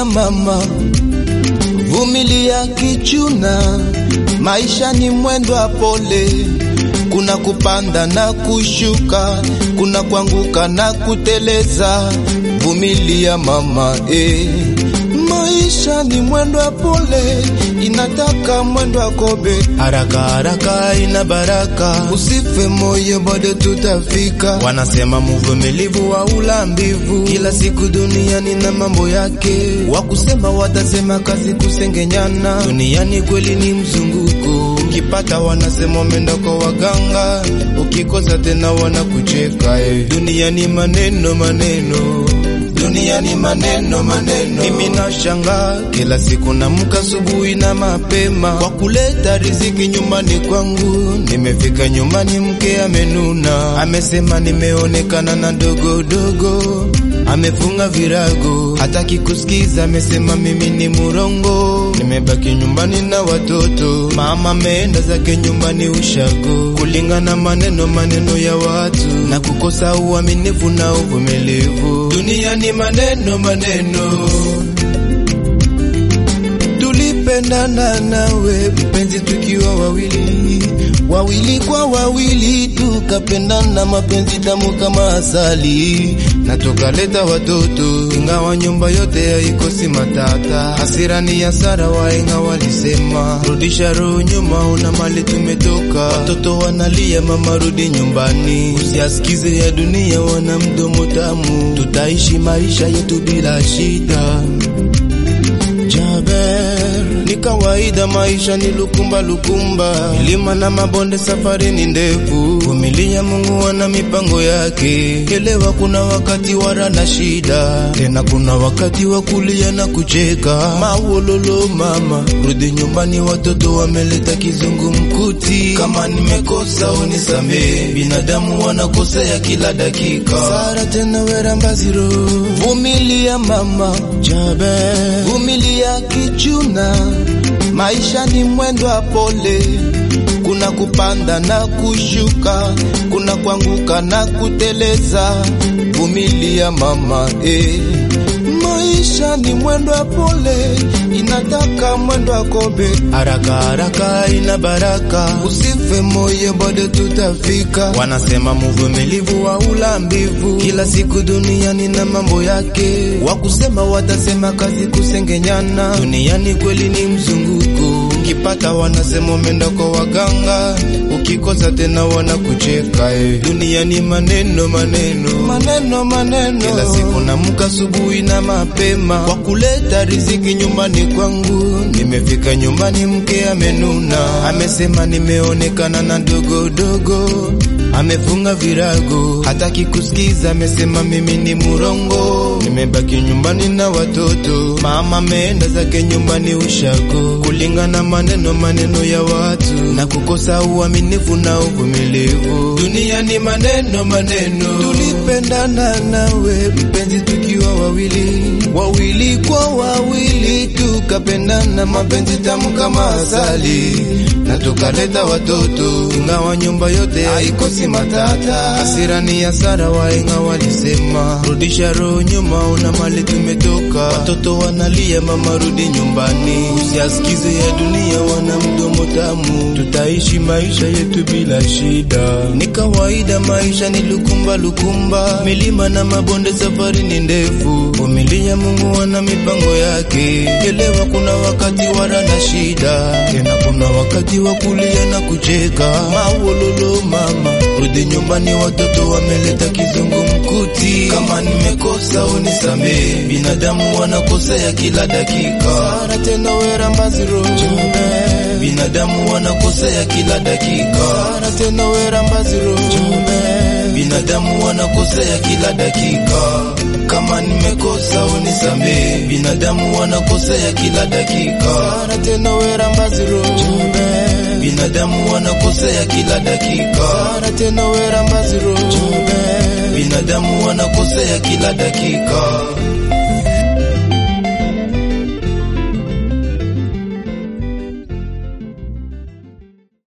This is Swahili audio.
Vumilia mama, vumilia kichuna, maisha ni mwendo wa pole, kuna kupanda na kushuka, kuna kuanguka na kuteleza. Vumilia mama eh. Maisha ni mwendo wa pole, inataka mwendo wa kobe, haraka haraka ina baraka. Usife moyo, bado tutafika. Wanasema mvumilivu wa ulambivu, kila siku duniani na mambo yake. Wakusema watasema, kazi kusengenyana, duniani kweli ni mzunguko. Ukipata wanasema umeenda kwa waganga, ukikosa tena wanakucheka. Eh, duniani maneno maneno duniani maneno maneno. Mimi nashanga kila siku namka asubuhi na mapema kwa kuleta riziki nyumbani kwangu. Nimefika nyumbani, mke amenuna, amesema nimeonekana na dogo dogo, amefunga virago, hataki kusikiza, amesema mimi ni murongo. Nimebaki nyumbani na watoto, mama ameenda zake nyumbani ushago, kulingana maneno maneno ya watu na kukosa uaminifu na uvumilivu. Duniani maneno maneno, tulipendana nawe mpenzi, tukiwa wawili wawili kwa wawili, tukapendana mapenzi tamu kama asali, na tukaleta watoto, ingawa nyumba yote haikosi matata. Hasira ni hasara, wahenga walisema, rudisha roho nyuma, una mali tumetoka. Watoto wanalia, mama rudi nyumbani, usiasikize ya dunia, wana mdomo tamu, tutaishi maisha yetu bila shida. Jaber, ni kawaida, maisha ni lukumba lukumba, milima na mabonde, safari ni ndefu. Vumilia, Mungu ana mipango yake. Elewa, kuna wakati wara na shida, tena kuna wakati wa kulia na kucheka. Mawololo mama, rudi nyumbani, watoto wameleta kizungumkuti. Kama nimekosa unisamee, binadamu wanakosea kila dakika. Sara tena werambaziro, vumilia mama, Jaber, vumilia kichuna, maisha ni mwendo wa pole, kuna kupanda na kushuka, kuna kuanguka na kuteleza. Vumilia mama eh. Maisha ni mwendo wa pole, inataka mwendo wa kobe, haraka haraka ina baraka. Usife moyo, bado tutafika. Wanasema mvumilivu wa ulambivu, kila siku duniani na mambo yake. Wakusema watasema, kazi kusengenyana, duniani kweli ni mzunguko. Ukipata wanasema umeenda kwa waganga, ukikosa tena wanakucheka. Eh, duniani maneno maneno maneno maneno, kila siku namka asubuhi na mapema kwa kuleta riziki nyumbani kwangu. Nimefika nyumbani, mke amenuna, amesema nimeonekana na dogo dogo, amefunga virago, hataki kusikiza, amesema mimi ni murongo. Nimebaki nyumbani na watoto, mama ameenda zake nyumbani ushago, kulingana maneno maneno ya watu na kukosa uaminifu na uvumilivu. Duniani maneno maneno, tulipendana nawe mpenzi, tukiwa wawili wawili kwa wawili, tukapendana mapenzi tamu kama asali, na tukaleta watoto, ingawa nyumba yote haikosi matata. Hasira ni hasara, wahenga walisema, rudisha roho nyuma, una mali tumetoka. Watoto wanalia, mama rudi nyumbani, usiasikize ya dunia, wana mdomo tamu, tutaishi maisha yetu bila shida. Ni kawaida, maisha ni lukumba lukumba, milima na mabonde, safari ni ndefu. Vumilia, Mungu ana mipango yake. Elewa, kuna wakati wara na shida, tena kuna wakati wa kulia na kucheka. Mawololo mama, rudi nyumbani, watoto wameleta kizungumkuti. Kama nimekosa unisamee, binadamu wanakosea kila dakika. Sara tena werambaziro, binadamu wanakosea kila dakika. Sara tena werambaziro, binadamu wanakosea kila dakika. Kama nimekosa unisamee, binadamu wanakosea kila dakika. Sara tena werambaziro, binadamu wanakosea kila dakika. Sara tena werambaziro, binadamu wanakosea kila dakika.